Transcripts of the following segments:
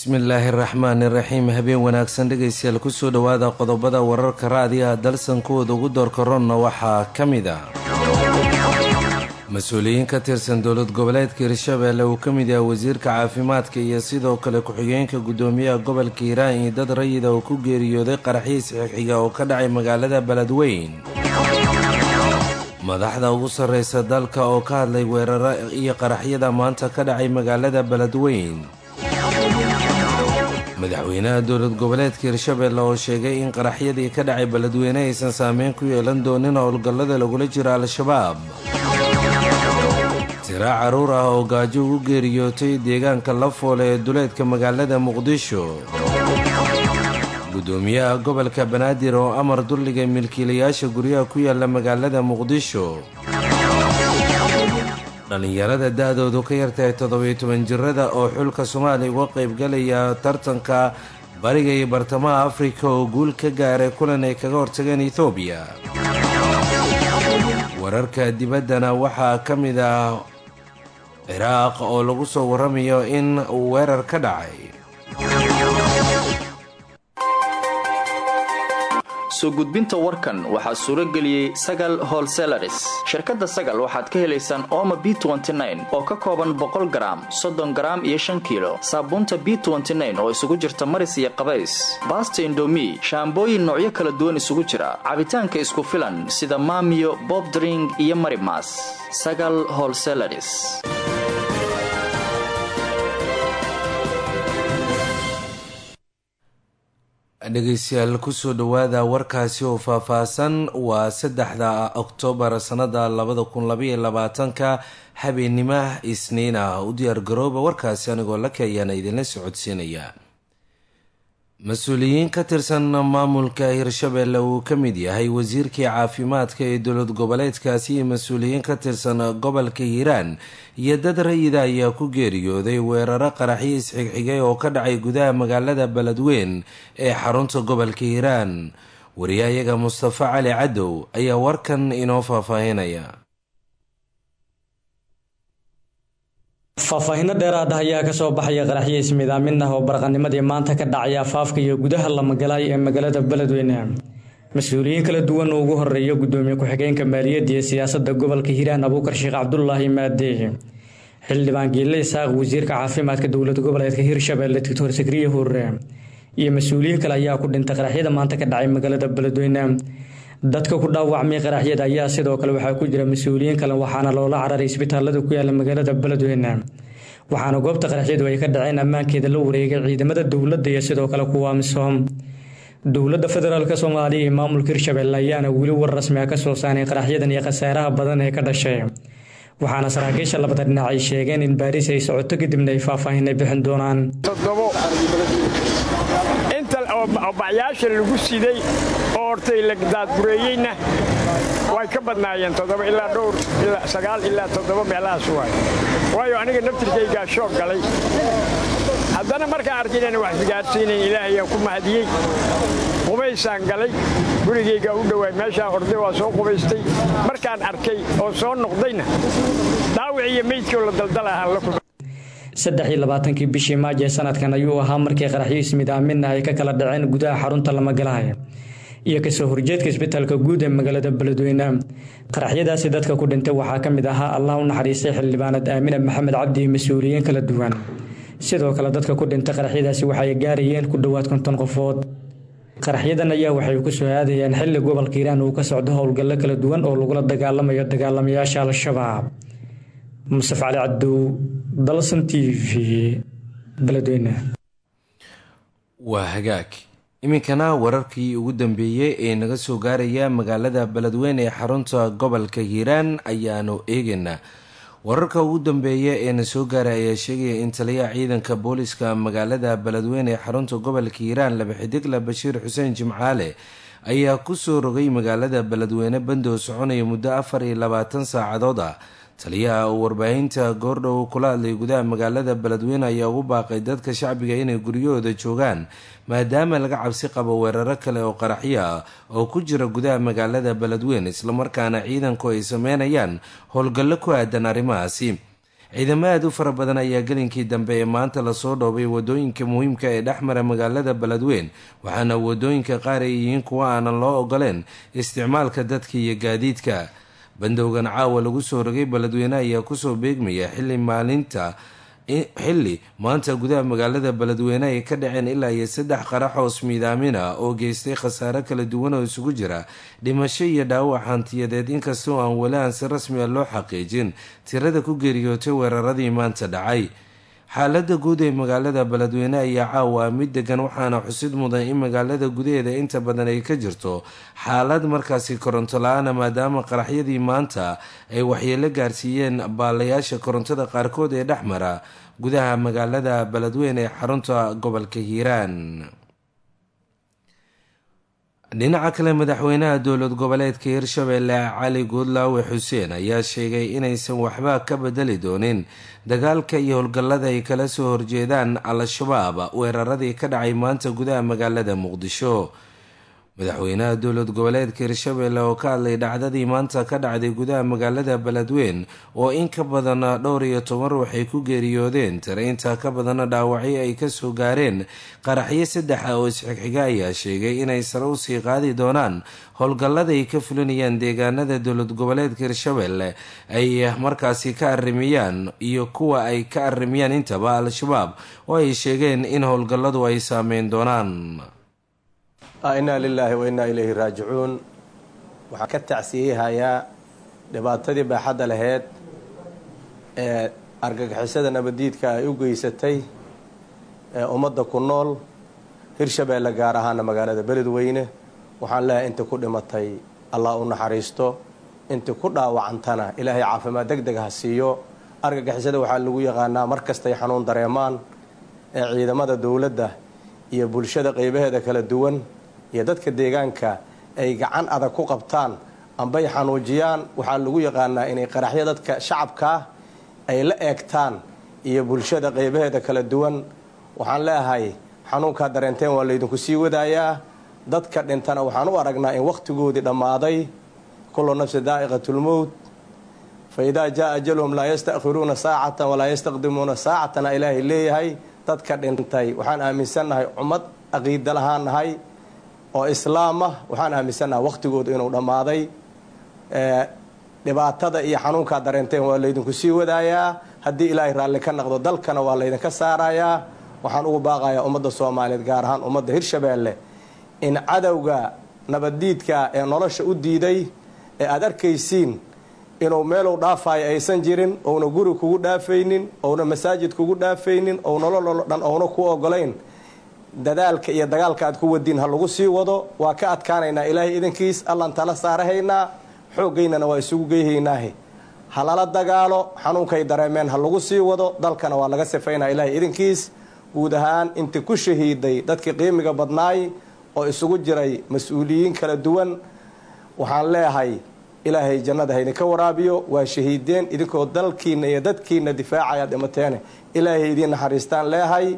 bismillaahi raxmaani raxiim habeen wanaagsan dhegaystayaal kusoo dhowaada qodobada wararka raadiyaha dalsan kuwooda ugu doorka ronna waxaa ka mid ah mas-uuliyiin ka tirsan dowlad goboleedka hirshabeelle uu ka mid yahay wasiirka caafimaadka iyo sidoo kale ku-xigeenka guddoomiyaha gobolka hiiraan iyo dad rayida oo ku geeriyooday qaraxyiis xigxiga oo ka dhacay magaalada beledweyn madaxda ugu sarreysa dalka oo ka hadlay weeraro iyo qaraxyada maanta ka dhacay magaalada beledweyn madaxweynaha dowlad goboleedka hirshabeelle oo sheegay in qaraxyadii ka dhacay beledweyne aysan saameyn ku yeelan doonin howlgallada lagula jiro al-shabaab tiraa carruur ah oo gaajo ugu geeriyootay deegaanka lafoole ee duleedka magaalada muqdisho guddoomiyaha gobolka banaadir oo amar dulliga milkiilayaasha guryaha ku yaala magaalada muqdisho dhallinyarada da-doodu ka yartahay toddobiyo toban jirada oo xulka soomaaliya uga qaybgalaya tartanka bariga iyo bartamaha afrika oo guul ka gaaray kulan ay kaga hortageen ethoobiya wararka dibaddana waxaa ka mid ah ciraaq oo lagu soo warramayo in uu weerar ka dhacay soo gudbinta warkan waxaa suuro geliyey sagal holselaris shirkadda sagal waxaad ka helaysaan ooma b oo ka kooban boqol garaam soddon garaam iyo shan kiilo saabuunta b oo isugu jirta maris iyo qabays baasta indomi shaambooyin noocyo kala duwan isugu jira cabitaanka isku filan sida maamiyo bobdring iyo marimas sagal holselaris dhegaystayaal kusoo dhowaada warkaasi oo faahfaahsan waa saddexda oktoobar sannada labada kun labaiyo labaatanka habeennima isniin ah u diyaar garooba warkaasi anigoo la keeyaana idinla socodsiinaya mas-uuliyiin ka tirsan maamulka hirshabeelle uu ka mid yahay wasiirkii caafimaadka ee dowlad goboleedkaasi iyo mas-uuliyiin ka tirsan gobolka hiiraan iyo dad rayida ayaa ku geeriyooday weeraro qaraxyo isxigxigay oo ka dhacay gudaha magaalada beledweyn ee xarunta gobolka hiiraan wariyahayaga mustafa cali cadow ayaa warkan inoo faahfaahinaya faahfaahinno dheeraad ah ayaa kasoo baxaya qaraxyo ismidaamin ah oo baraqanimadii maanta ka dhacay afaafka iyo gudaha lamagalaay ee magaalada beledweyne mas-uuliyiin kala duwan oo ugu horeeya gudoomiye ku-xigeenka maaliyadda iyo siyaasadda gobolka hiiraan abuukar sheekh cabdulaahi maadee xildhibaan giille isaaq wasiirka caafimaadka dowlad goboleedka hirshabeelle doctor sakriye hurre iyo mas-uuliyiin kale ayaa ku dhintay qaraxyada maanta ka dhacay magaalada beledweyne dadka ku dhaawacmay qaraxyada ayaa sidoo kale waxaa ku jira mas-uuliyiin kale waxaana loola cararay isbitaalada ku yaala magaalada beledweyne waxaana goobta qaraxyadu ay ka dhaceen ammaankeeda la wareegay ciidamada dowladda iyo sidoo kale kuwa amisom dowladda federaalk soomaaliya iyo maamulka hirshabeelle ayaana weli war rasmi ah kasoo saaray qaraxyadan iyo khasaaraha badan ee ka dhashay waxaana saraakiisha labada dhinac ay sheegeen in baariis ay socoto kadibna ay faahfaahin ay bixin doonaan bacyaasha lagu siday oo hortay la daadbureeyeyna way ka badnaayeen toddoba ilaa dhowr sagaal ilaa toddoba meelahaas waay waayo aniga naftirkaygaa shoog galay haddana markaan arkay inaan wax isgaadhsiinayn ilaahayaan ku mahadiyey qubaysaan galay gurigaygaa u dhowaay meeshaan orday waa soo qubaystay markaan arkay oo soo noqdayna dhaawic iyo meydkii oo la daldala ahaan la kulma saddex iyo labaatankii bishii maajo ee sanadkan ayuu ahaa markii qaraxyo ismidaaminna ay ka kala dhaceen gudaha xarunta lamagalahay iyo kasoo horjeedka isbitaalka guud ee magaalada beledweyne qaraxyadaasi dadka ku dhintay waxaa ka mid ahaa allah u naxariistay xildhibaanad aamina maxamed cabdi iyo mas-uuliyiin kala duwan sidoo kale dadka ku dhintay qaraxyadaasi waxay gaarayeen ku dhowaad konton qofood qaraxyadan ayaa waxay ku soo aadayeen xilli gobolka hiiraan uu ka socdo howlgallo kala duwan oo lagula dagaalamayo dagaalamayaasha al-shabaab musaf cali cabdow dalsan t v beledweyne waa hagaag iminkana wararkii ugu dambeeyey ee naga soo gaaraya magaalada beledweyne ee xarunta gobolka hiiraan ayaanu eegaynaa wararka ugu dambeeya ee na soo gaaray ayaa sheegaya in taliyaha ciidanka booliska magaalada beledweyne ee xarunta gobolka hiiraan laba xidigla bashiir xuseen jimcaale ayaa kusoo rogay magaalada beledweyne bandoo soconaya muddo afar iyo labaatan saacadood ah taliyaha uu warbaahinta goordhow kula hadlay gudaha magaalada beledweyne ayaa ugu baaqay dadka shacbiga inay guryahooda joogaan maadaama laga cabsi qabo weeraro kale oo qaraxyo ah oo ku jira gudaha magaalada beledweyne islamarkaana ciidanku ay sameynayaan howlgallo ku aadan arrimahaasi ciidamo aada u fara badan ayaa gelinkii dambe ee maanta lasoo dhoobay wadooyinka muhiimka ee dhexmara magaalada beledweyn waxaana wadooyinka qaar ay yihiin kuwa aanan loo ogoleen isticmaalka dadka iyo gaadiidka bandowgan caawa lagu soo rogay beledweyne ayaa kusoo beegmaya xili maalinta xilli maanta gudaha magaalada beledweyne ay ka dhaceen ilaa iyo saddex qarax oo ismiidaamin ah oo geystay khasaare kala duwan oo isugu jira dhimasho iyo dhaawac hantiyadeed inkastoo aan weli aan si rasmi a loo xaqiijin tirada ku geeriyootay weeraradii maanta dhacay xaalada guud ee magaalada beledweyne ayaa caawa mid degan waxaana xusid mudan in magaalada gudaheeda inta badan ay ka jirto xaalad markaasi koronto la-aana maadaama qaraxyadii maanta ay waxyeelo gaarsiiyeen baalayaasha korontada qaarkood ee dhexmara gudaha magaalada beledweyne ee xarunta gobolka hiiraan dhinaca kale madaxweynaha dowlad goboleedka hirshabeelle cali guudlaawe xuseen ayaa sheegay inaysan waxba ka bedeli doonin dagaalka iyo howlgallada ay kala soo horjeedaan al-shabaab weeraradii ka dhacay maanta gudaha magaalada muqdisho madaxweynaha dowlad goboleedka hirshabeelle oo ka hadlay dhacdadii maanta ka dhacday gudaha magaalada beledweyn oo in ka badan dhowr iyo toban ruux ay ku geeriyoodeen tare intaa ka badana dhaawacyo ay kasoo gaareen qaraxyo saddexa oo isxigxiga ayaa sheegay inay sare usii qaadi doonaan howlgallada ay ka fulinayaan deegaanada dowlad goboleedka hirshabeelle ay markaasi ka arimiyaan iyo kuwa ay ka arimiyaan intaba al-shabaab oo ay sheegeen in howlgalladu ay saameyn doonaan innaa lilaahi wa innaa ilayhi raajicuun waxaan ka tacsiyehayaa dhibaatadii baaxadda laheyd ee argagixisada nabaddiidka ay u geysatay ee ummadda ku nool hirshabeelle gaar ahaana magaalada beledweyne waxaan leehay intii ku dhimatay allah u naxariisto intii ku dhaawacantana ilaahay caafimaad deg deg ha siiyo argagixisada waxaa lagu yaqaanaa mar kastay xanuun dareemaan ee ciidamada dowladda iyo bulshada qeybaheeda kala duwan iyo dadka deegaanka ay gacan adag ku qabtaan ambay xanuujiyaan waxaa lagu yaqaanaa inay qaraxyo dadka shacabkaa ay la eegtaan iyo bulshada qeybaheeda kala duwan waxaan leeahay xanuunkaa dareenteen waa laydinku sii wadaayaa dadka dhintana waxaan u aragnaa in wakhtigoodii dhammaaday kullu nafsi daa'iqatulmowt fa idaa jaa ajaluhum laa yastakhiruuna saacatan walaa yastaqdimuuna saacatana ilaahay leeyahay dadka dhintay waxaan aaminsannahay ummad aqiida lahaan nahay oo islaamah waxaan aaminsannahay wakhtigoodu inuu dhammaaday dhibaatada iyo xanuunkaa dareenteen waa laydinku sii wadaayaa haddii ilaahay raalli ka naqdo dalkana waa laydinka saarayaa waxaan ugu baaqayaa ummadda soomaaliyeed gaar ahaan ummadda hirshabeelle in cadowga nabaddiidka ee nolosha u diiday ee aada arkaysiin inuu meeluu dhaafayo aysan jirin ouna guri kugu dhaafaynin ouna masaajid kugu dhaafaynin ou nololoo dhan ouna ku ogolayn dadaalka iyo dagaalka aad ku wadiin ha lagu sii wado waa ka adkaanaynaa ilaahay idankiis allaan tala saarahaynaa xooggaynana waa isugu geyhaynaahe ha lala dagaalo xanuunkay dareemeen ha lagu sii wado dalkana waa laga sifaynaa ilaahay idankiis guud ahaan intii ku shahiiday dadkii qiimiga badnaay oo isugu jiray mas-uuliyiin kala duwan waxaan leeyahay ilaahay jannada haydinka waraabiyo waa shahiideen idinkoo dalkiina iyo dadkiina difaacaya dhimateene ilaahay idiin naxariistaan leehay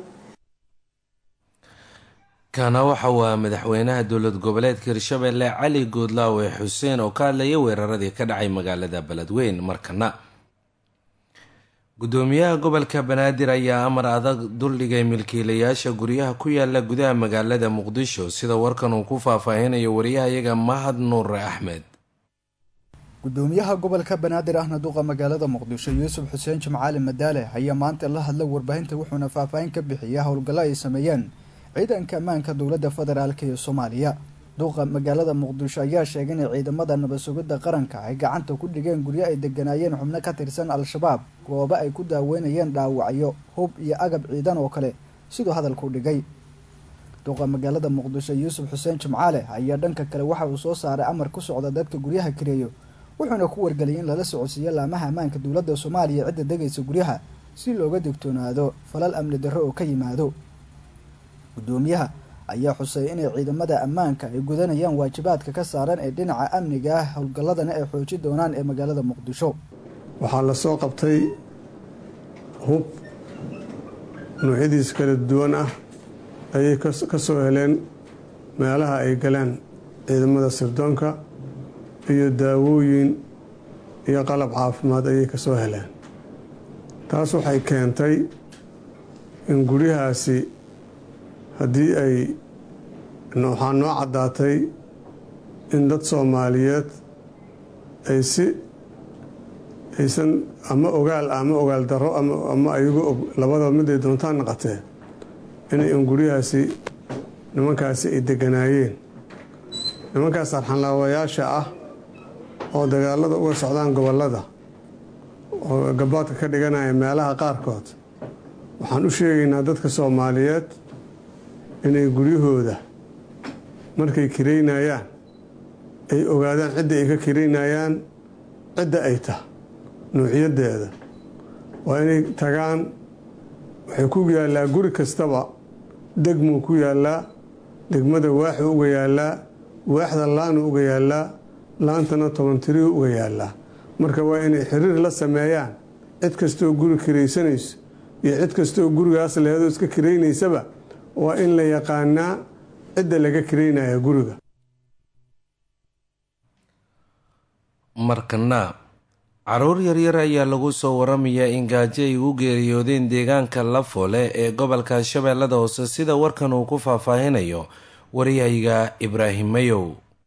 kana waxa waa madaxweynaha dowlad goboleedka hirshabeelle cali goodlaawe xuseen oo ka hadlaya weeraradii ka dhacay magaalada beledweyn markana gudoomiyaha gobolka banaadir ayaa amar adag duldhigay milkiilayaasha guryaha ku yaala gudaha magaalada muqdisho sida warkan uu ku faahfaahinayo wariyahayaga mahad nuure axmed gudoomiyaha gobolka banaadir ahna duqa magaalada muqdisho yuusuf xuseen jimcaali madaale ayaa maanta la hadla warbaahinta wuxuuna faahfaahin ka bixiyay howlgallo ay sameeyeen ciidanka ammaanka dowladda federaalk ee soomaaliya duqa magaalada muqdisho ayaa sheegay inay ciidamada nabad sugidda qaranka ay gacanta ku dhigeen guryo ay deganaayeen xubno ka tirsan al-shabaab goobo ay ku daaweynayeen dhaawacyo hub iyo agab ciidan oo kale siduu hadalku dhigay duqa magaalada muqdisho yuusuf xuseen jimcaale ayaa dhanka kale waxa uu soo saaray amar ku socda dadka guryaha kareeyo wuxuuna ku wargeliyay in lala socodsiiyo laamaha ammaanka dowladda soomaaliya cidda degaysa guryaha si looga digtoonaado falal amni darro oo ka yimaado gudoomiyaha ayaa xusay inay ciidamada ammaanka ay gudanayaan waajibaadka ka saaran ee dhinaca amniga ah howlgalladana ay xooji doonaan ee magaalada muqdisho waxaa la soo qabtay hub noocyadiis kala duwan ah ayay ka soo heleen meelaha ay galeen ciidamada sirdoonka iyo daawooyin iyo qalab caafimaad ayay ka soo heleen taas waxay keentay in guryahaasi haddii ay waxaa noo caddaatay in dad soomaaliyeed ay si aysan ama ogaal ama ogaal darro ama ayagu og labadaba mid ay doontaan naqatee inay in guryahaasi nimankaasi ay deganaayeen nimankaas arxanlaawayaasha ah oo dagaalada uga socdaan gobollada oo gabaadka ka dhiganaya meelaha qaarkood waxaan u sheegaynaa dadka soomaaliyeed inay guryahooda markay kiraynayaan ay ogaadaan cidda ay ka kiraynayaan cidda ay tah nuuciyaddeeda waa inay tagaan waxay ku yaallaa guri kastaba degmuu ku yaallaa degmada waaxuu uga yaallaa waaxda laanuu uga yaallaa laantana toban tirihu uga yaallaa marka waa inay xiriir la sameeyaan cid kastooo guri kiraysanayso iyo cid kastooo gurigaas leheedoo iska kiraynaysaba waa in la yaqaanaa cidda laga kiraynaya guriga markana caruur yaryar ayaa lagu soo waramayaa in gaajo ay u geeriyoodeen deegaanka lafoole ee gobolka shabeellada hoose sida warkan uu ku faahfaahinayo waryahayga ibraahim mayow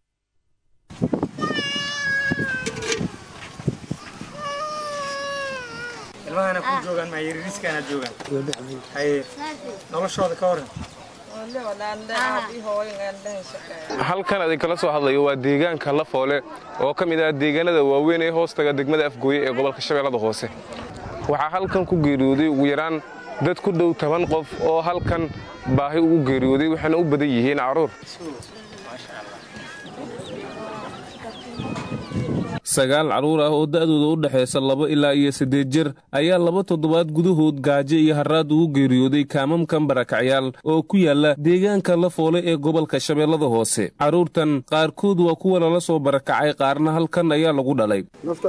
halkan adin kala soo hadlayo waa deegaanka lafoole oo ka mid ah deegaanada waaweyn ee hoostaga degmada afgooye ee gobolka shabeellada hoose waxaa halkan ku geeriyooday ugu yaraan dad ku dhow toban qof oo halkan baahi ugu geeriyooday waxayna u badan yihiin caruur sagaal carruur ah oo da'dooda u dhexaysa laba ilaa iyo siddeed jir ayaa laba toddobaad gudahood gaajo iyo harraad ugu geeriyooday kaamamkan barakacyaal oo ku yaala deegaanka lafoole ee gobolka shabeellada hoose carruurtan qaarkood waa kuwa lala soo barakacay qaarna halkan ayaa lagu dhalay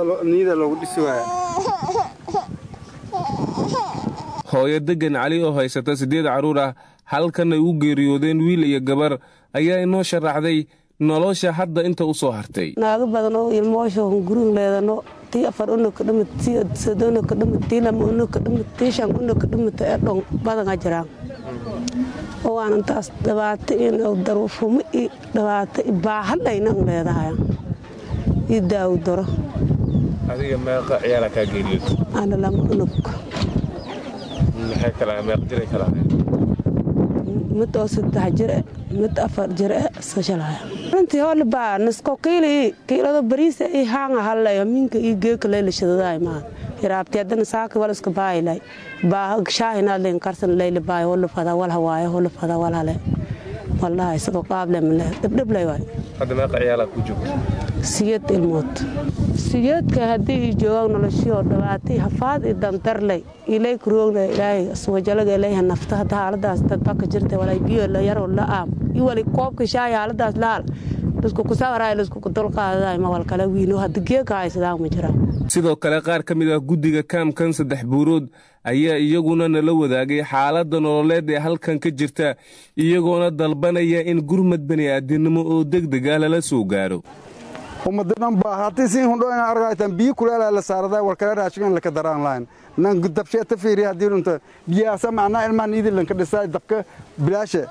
hooyo deggan cali oo haysata siddeed carruur ah halkan ay u geeriyoodeen wiil iyo gabar ayaa inoo sharaxday nolosha hadda inta u soo hartay naago badan oo ilmoosho gurin leedano tii afar unoka dhamid tii sadonoka dhamid tii lama unoka dhamid tii shan unoka dhamid ee dhon badanga jiraan oo aan intaas dhibaato iyo daruufumo iyo dhibaato iyo baahadhayna un leedahay iyo daawo daro adiga meeqa ciyaala kaa geeriyood ana lama unog maxay kala meeq jiray kala mid oo saddex jire mid afar jire sashalaya runtii hoolibaa nisko kiili kiilado bariisa i haanga hallaya minka i geeka leylashadaday maad iraabti haddana saaka wal iska baayilay baa shaahinaadlen karsan leyli baay holifada wal hawaaye holifada wal hale wallahi sidoo qaable male dhibdhiblay waay hadda meeqa ciyaala ku joogta siyad ilmood siyadka haddii i joogaan noloshio dhibaatay hafaad i dandarley ilay kuroogna ilaahay aswajalaga ilayha nafta hadda haaladaas dadbaka jirta walay biyo la yaro la aam i wali koobka shaay haaladaas laal lisku kusawaraay lisku dulqaadaday ma wal kala wiino hadda geeka haysadaa ma jiraan sidoo kale qaar ka mid ah guddiga kaamkan saddex buurood ayaa iyaguna nala wadaagay xaaladda nololeed ee halkan ka jirta iyagoona dalbanaya in gurmad bani'aadinimo oo degdeg ah lala soo gaaro ummadadan baa haddii siin hundhoyn argaytan biyo kuleelaa la saaradaa walkale raashigan laka daraan lahayn nan dabsheeta fiiriya haddii dhunta biyaasa macnaa ilmahan iidilanka dhisaa dabka bilaashe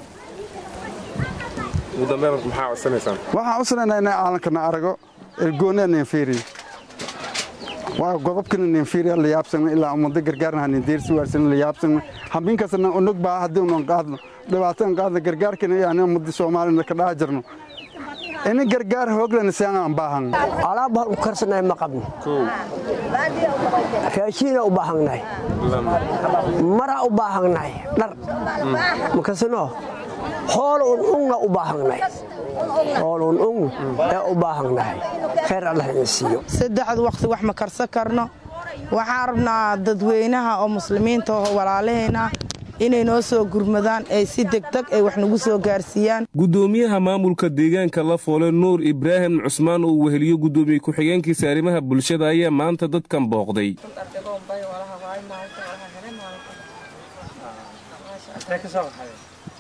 ugu dambeyn maxaa codsanaysaan waxaan codsanayna inay caalankana arago ergoonaa nin fiiriy waa godobkana nin fiiriya la yaabsana ilaa ummada gargaarna hanin deersi waarsana la yaabsana hambinkasna unog baa haddii unan qaadno dhibaatadan qaadno gargaarkana yani ummadi soomaalina ka dhaha jirno ini gargaar hooglan siaan baahan alaab hal u karsanay ma qabno raashiina u baahannahay mara u baahannahay dhar makasino hool un ungna u baahannahay hool un ung ee u baahannahay khayr allah ina siiyo saddexdu waqti wax ma karsan karno waxaan rabnaa dadweynaha oo muslimiinta oo walaalahayna inay noo soo gurmadaan ay si degdeg ay wax nagu soo gaarsiiyaan guddoomiyaha maamulka deegaanka lafoole nuur ibraahim cusmaan oo weheliyo guddoomiye ku-xigeenkiisa arrimaha bulshada ayaa maanta dadkan booqday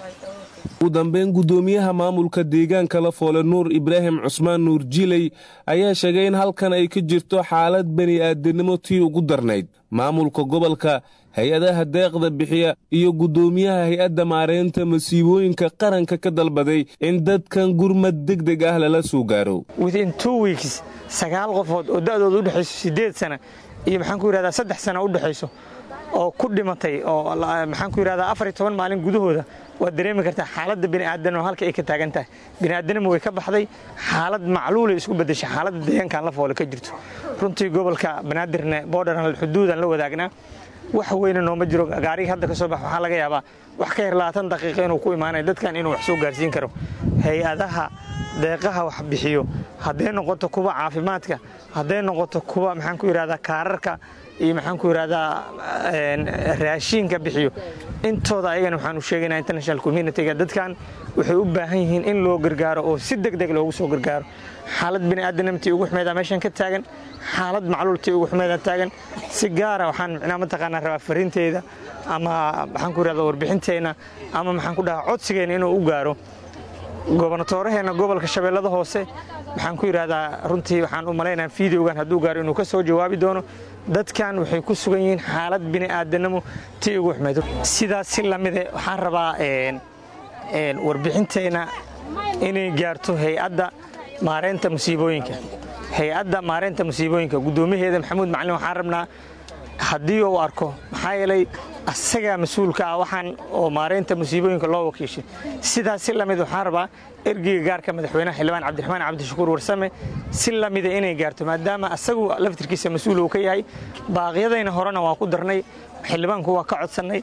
ugu dambeyn guddoomiyaha maamulka deegaanka la foole nuur ibraahim cusmaan nuur jiley ayaa sheegay in halkan ay ka jirto xaalad bani'aadanimo tii ugu darnayd maamulka gobolka hay-adaha deeqda bixiya iyo guddoomiyaha hay-adda maareynta masiibooyinka qaranka ka dalbaday in dadkan gurmad deg deg ah lala soo gaaro within two weeks sagaal qofood oo da'dooda u dhexayso siddeed sana iyo maxaan ku yidhahdaa saddex sana u dhexayso oo ku dhimatay oo maxaan ku yidhahdaa afar iyo toban maalin gudahooda waad dareemi kartaa xaaladda bini'aadanimo halka ay ka taagan tahay bini'aadanimo way ka baxday xaalad macluulay isku beddeshay xaaladda deegaankan la foole ka jirto runtii gobolka banaadirne boodharan xuduudan la wadaagnaa wax weyne nooma jiro gaarigii hadda ka soo bax waxaa laga yaabaa wax ka yar labaatan daqiiqa inuu ku imaanayo dadkan inuu wax soo gaarsiin karo hay-adaha deeqaha wax bixiyo hadday noqoto kuwa caafimaadka hadday noqoto kuwa maxaan ku yidhahdaa kaararka iyo maxaan ku yidhahdaa raashiinka bixiyo intooda ayagana waxaan u sheegaynaa international communitiga dadkan waxay u baahan yihiin in loo gargaaro oo si deg deg loogu soo gargaaro xaalad bini'aadanimtii ugu xumeedaa meeshan ka taagan xaalad macluultii ugu xumeedaa taagan si gaara waxaan micnaa mataqaanaa rabaa fariinteyda ama maxaan ku yidhahdaa warbixinteenna ama maxaan ku dhahaa codsigeenna inuu u gaaro gobonatooraheenna gobolka shabeellada hoose waxaan ku yidhahdaa runtii waxaan u malaynayaa fideogan hadduu gaaro inuu ka soo jawaabi doono dadkan waxay ku sugan yihiin xaalad bini'aadanimo tii ugu xumeed sidaas si lamide waxaan rabaa warbixinteenna inay gaarto hay-adda maareynta musiibooyinka hay-adda maareynta musiibooyinka guddoomiyaheeda maxamuud macalin waxaan rabnaa haddii uu arko maxaa yeelay asagaa mas-uulka ah waxaan oo maareynta musiibooyinka loo wakiishay sidaas si lamid waxaan rabaa ergeyga gaarka madaxweynaha xildhibaan cabdiraxmaan cabdishakuur warsame si lamida inay gaarto maadaama asagu laftirkiisa mas-uul uu ka yahay baaqyadayna horena waa ku darnay xildhibaanku waa ka codsannay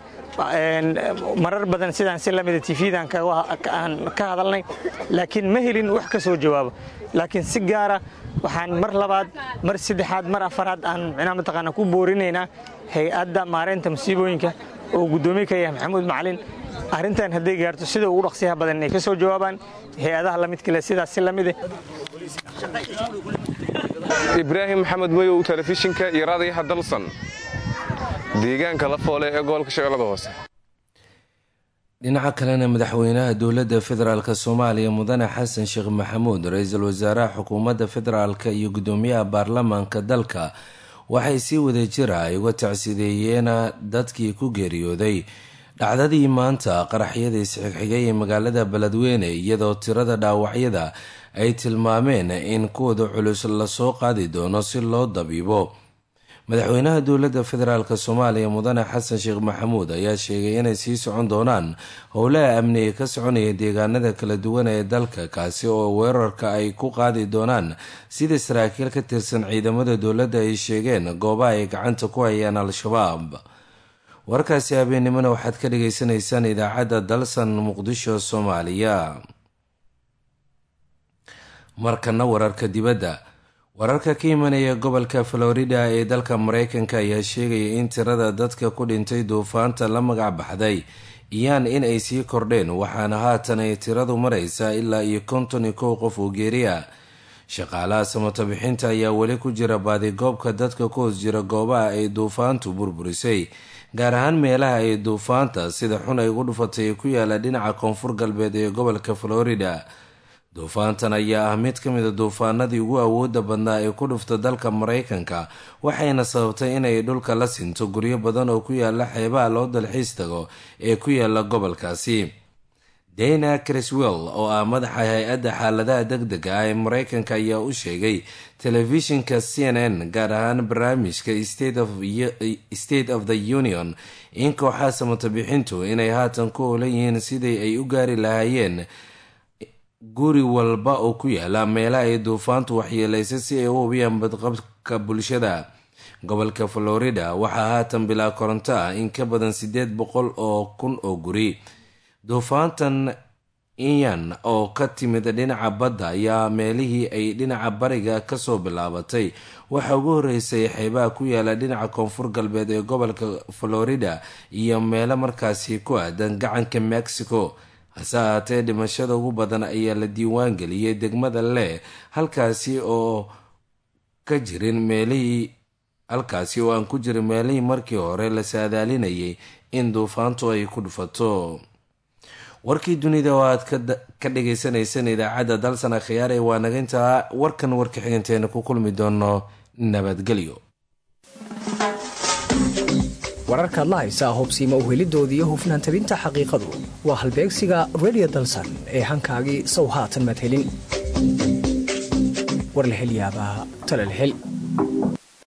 marar badan sidaan si lamida tifyadan ka hadalnay laakiin ma helin wax ka soo jawaabo laakiin si gaara waxaan mar labaad mar saddexaad mar afaraad aan micnaha mataqaana ku boorinaynaa hay-adda maareynta musiibooyinka oo guddoomiye ka yahay maxamuud macalin arrintan hadday gaarto sida ugu dhaqsiyaha badan inay ka soo jawaabaan hay-adaha la midkale sidaas si lamide ibraahim maxamed mayow telefishinka iyo raadiyaha dalsan deegaanka la foole ee gobolka shabeellada hoose dhinaca kalena madaxweynaha dowladda federaalk soomaaliya mudane xasan sheekh maxamuud ra-iisul wasaaraha xukuumadda federaalk iyo guddoomiyaha baarlamaanka dalka waxay si wada jira ay uga tacsideeyeen dadkii ku geeriyooday dhacdadii maanta qaraxyada isxigxigay ee magaalada beledweyne iyadoo tirada dhaawacyada ay tilmaameen in kuwada culus lasoo qaadi doono si loo dabiibo madaxweynaha dowladda federaalk soomaaliya mudane xasan sheekh maxamuud ayaa sheegay inay sii socon doonaan howlaha amni ee ka soconaya deegaanada kala duwan ee dalka kaasi oo weerarka ay ku qaadi doonaan sida saraakiil ka tirsan ciidamada dowladda ay sheegeen goobaha ay gacanta ku hayaan al-shabaab warkaasi habeennimona waxaad ka dhagaysanaysaan idaacadda dalsan muqdisho soomaaliya markana wararka dibadda wararka ka imanaya gobolka florida ee dalka mareykanka ayaa sheegaya in tirada dadka ku dhintay duufaanta la magac baxday iyaan in ay sii kordheen waxaana haatan ay tiradu maraysaa ilaa iyo konton iyo kow qof oo geeriya shaqaalaha samato bixinta ayaa weli ku jira baadigoobka dadka ku hoos jira goobaha ay duufaantu burburisay gaar ahaan meelaha ay duufaanta sida xun ay ugu dhufatay ee ku yaala dhinaca koonfur galbeed ee gobolka florida duufaantan ayaa ah mid ka mida duufaanadii ugu awooda badnaa ee ku dhufta dalka mareykanka waxayna sababtay inay dhulka la sinto guryo badan oo ku yaala xeebaha loo dalxiis tago ee ku yaala gobolkaasi dana criswell oo ah madaxa hay-adda xaaladaha deg dega ah ee mareykanka ayaa u sheegay telefishinka c n n gaar ahaan barnaamijka state of the union in kooxaha samato bixintu inay haatan ku olan yihiin sidii ay u gaari lahaayeen guri walba oo ku yaala meelaha ay duufaantu waxyeelaysay si ay u hubiyaan badqabka bulshada gobolka florida waxaa haatan bilaa koronto ah in ka badan siddeed boqol oo kun oo guri duufaantan iyan oo ka timid dhinaca badda ayaa meelihii ay dhinaca bariga kasoo bilaabatay waxaa ugu horeysay xeebaha ku yaala dhinaca koonfur galbeed ee gobolka florida iyo meelo markaasi ku aadan gacanka mexico hase ahaatee dhimashada ugu badan ayaa la diiwaan geliyey degmada leh halkaasi oo ka jirin meelihii halkaasi oo aan ku jirin meelihii markii hore la saadaalinayay in duufaantu ay ku dhufato warkii dunida oo aad ka dhagaysanayseen idaacadda dalsana khiyaare waa naga intaa warkan warka xiganteena ku kulmi doono nabadgelyo wararkaad la haysaa hubsiima uhelidooda iyo hufnaan tabinta xaqiiqadu waa halbeegsiga redio dalsan ee hankaagii sow haatan madhelin war la hel yaabaa talal hel